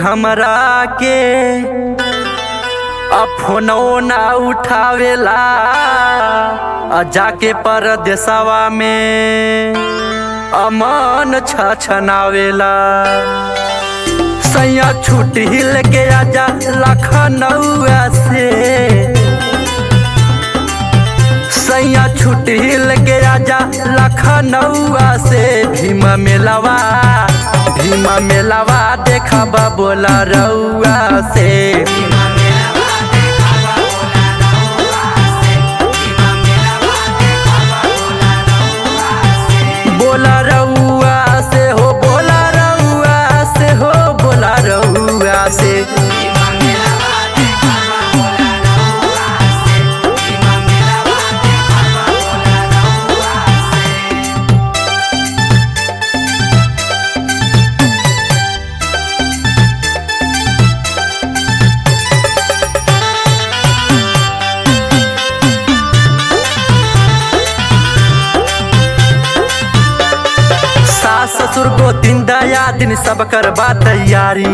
हमरा के अब फोनो ना उठावेला आ जाके परदेसवा में अमन छछनावेला सैया छुट्टी लेके आजा लखनऊआ से सैया छुट्टी लेके आजा लखनऊआ से भीम मेलावा भीम मेलावा देखब बोला रउआ से बोला रउआ से हो बोला रउआ से हो बोला रउआ से सास ससुर को दिन दया दिन सब करबा तैयारी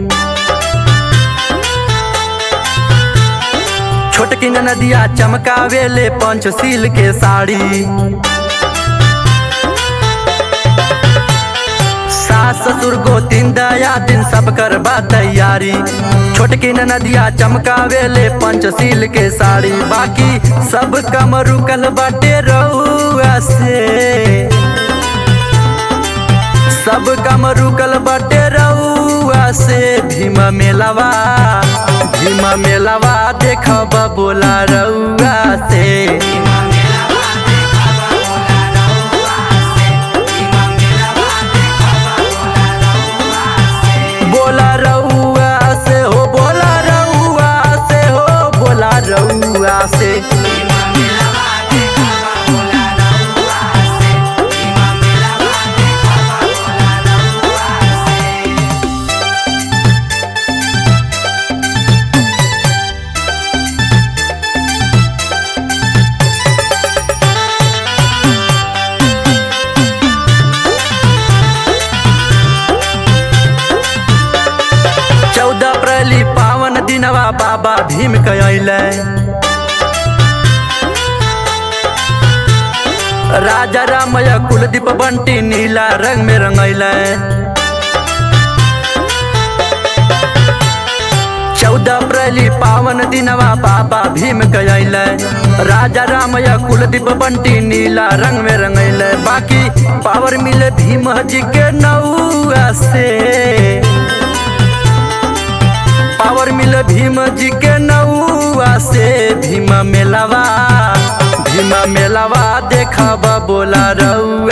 छोटकी नदिया चमकावेले पंचशील के साड़ी सास ससुर को दिन दया दिन सब करबा तैयारी छोटकी नदिया चमकावेले पंचशील के साड़ी बाकी सब कम रुकल बाटे रउआ से सब कम रुकल बटे रउआ से भीम मेलावा भीम मेलावा देखब बोला रउआ से बोला रउआ से हो बोला रउआ से हो बोला रउआ से चौदह अप्रैल पावन दिनवा बाबा भीम कैले राजा रामया कुलदीप बंटी नीला रंग में रंगैले चौदह अप्रैल पावन दिनवा बाबा भीम कैले राजा रामया कुलदीप बंटी नीला रंग में रंगैले बाकी पावर मिले भीम जी के नौआ से पावर मिल भीम जी के नौआ से भीम मेलावा भीम मेलावा देखब बोला रउआ